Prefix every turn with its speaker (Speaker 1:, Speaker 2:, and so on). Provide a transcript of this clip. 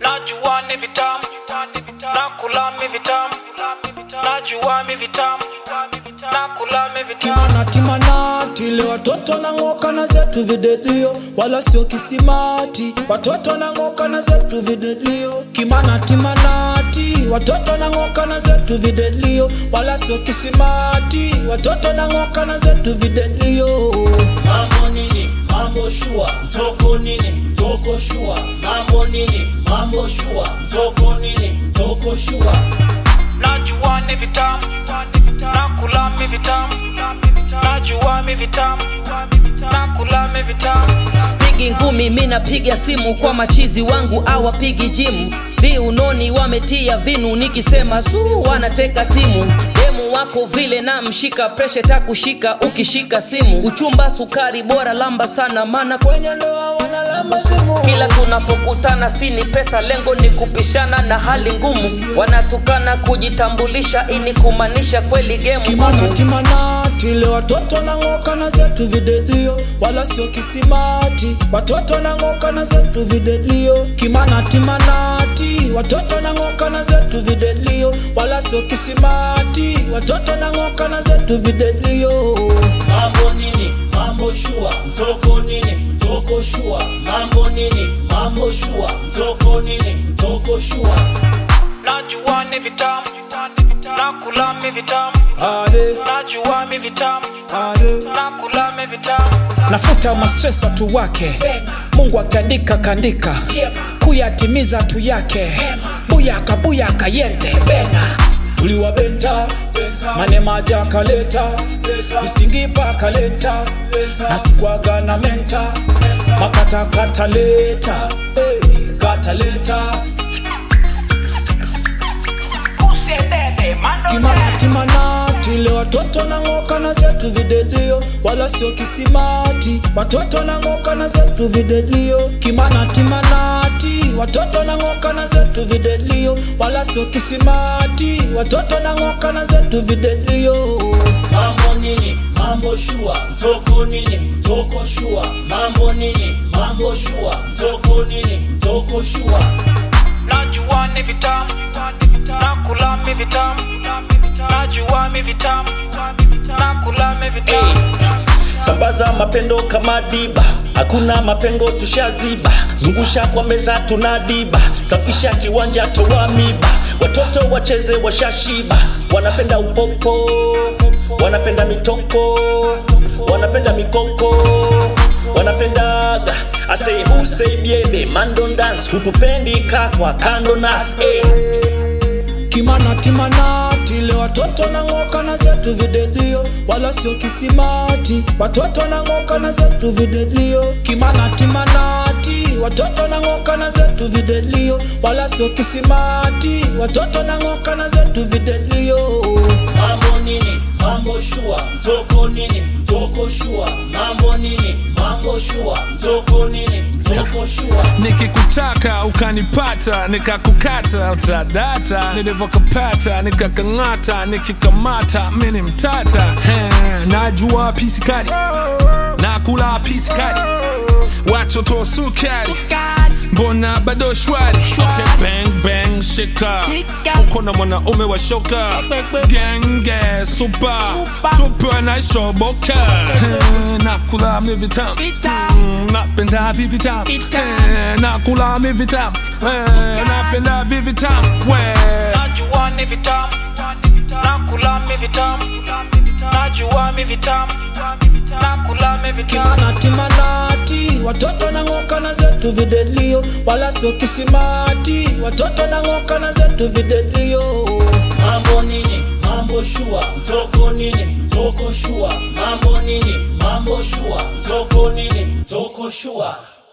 Speaker 1: najua ni vitamu nakula mi vitamu najua mi vitamu nakula mi vitamu
Speaker 2: Timanatimana le watoto na ng'oka na zetu videdio, wala sio kisimati. Watoto na ng'oka na zetu videdio, kimanatimanati. Watoto na ng'oka na zetu videdio, wala sio kisimati. Watoto na ng'oka na zetu videdio.
Speaker 3: mambo nini mambo shua mtoko nini mtoko shua mambo nini mambo shua mtoko nini mtoko shua
Speaker 1: najua ni vitamu nakula mi vitamu najua mi vitamu nakula mi vitamu
Speaker 4: spigi ngumi mi napiga simu kwa machizi wangu awapigi jimu viunoni wametia vinu nikisema su wanateka timu demu wako vile na mshika preshe takushika ukishika simu uchumba sukari bora lamba sana mana
Speaker 2: Kwenye ndoa wanalamba simu,
Speaker 4: kila tunapokutana sini pesa lengo ni kupishana na hali ngumu wanatukana kujitambulisha ini kumaanisha kweli gemu ngumu
Speaker 2: kimanatimanati le watoto na ng'oka na zetu videdio, wala sio kisimati. Watoto na ng'oka na zetu videdio, kimanatimanati. Watoto na ng'oka na zetu videdio, wala sio kisimati. Watoto na ng'oka na zetu videdio.
Speaker 3: mambo nini mambo shua mtoko nini mtoko shua mambo nini mambo shua mtoko nini mtoko shua
Speaker 1: najua ni vitamu nakula mi vitamu
Speaker 2: Ade,
Speaker 1: najua mi vitamu
Speaker 2: ade.
Speaker 1: nakula mi vitamu
Speaker 2: nafuta mastres watu wake mungu akiandika kandika kuyatimiza tu yake buyaka buyaka yente bena tuliwabenta manemaja kaleta misingipa kaleta nasikwaga na menta makata kataleta hey, kataleta kimanatimanati le watoto na ng'oka na zetu videdio wala sio kisimati watoto na ng'oka na zetu videdio kimanatimanati watoto na ng'oka na zetu videdio wala sio kisimati watoto na ng'oka na zetu videdio
Speaker 3: mambo nini mambo shua mtoko nini mtoko shua mambo nini mambo shua mtoko nini mtoko shua
Speaker 1: najua ni vitamu nakula mi vitamu najua mi vitamu nakula mi vitamu
Speaker 3: sambaza mapendo kama diba hakuna mapengo tushaziba zungusha kwa meza tunadiba safisha kiwanja toa miba watoto wacheze washashiba wanapenda upopo wanapenda mitoko wanapenda mikoko wanapendaga ase huseibiebe mandon dance hutupendi kakwa kando nas eh.
Speaker 2: kimanatimanati le watoto na ng'oka na zetu videdio wala sio kisimati watoto na ng'oka na zetu videdio kimanatimanati watoto na ng'oka na zetu videdio wala sio kisimati watoto na ng'oka na zetu videdio
Speaker 3: mambo nini mambo shua mtoko nini mtoko shua mambo nini mambo shua mtoko nini mtoko shua
Speaker 5: nikikutaka ukanipata nikakukata utadata nilivyokapata nikakang'ata nikikamata mini mtata He, najua pisikari nakula pisikari watoto sukari mbona bado shwari okay, bang bang shika uko na mwanaume wa shoka genge supa tupe naishoboka Eh, nakula mi vitamu Mm, napenda vivi tamu Eh, nakula mi vitamu Eh, napenda vivi tamu we
Speaker 1: najua ni vitamu nakula mi vitamu najua mi vitamu nakula mi vitamu
Speaker 2: kimanatimanati watoto na ng'oka na zetu videdio wala sio kisimati watoto na ng'oka na zetu videdio
Speaker 3: mambo nini mambo shua mtoko nini mtoko shua mambo nini mambo shua mtoko nini mtoko shua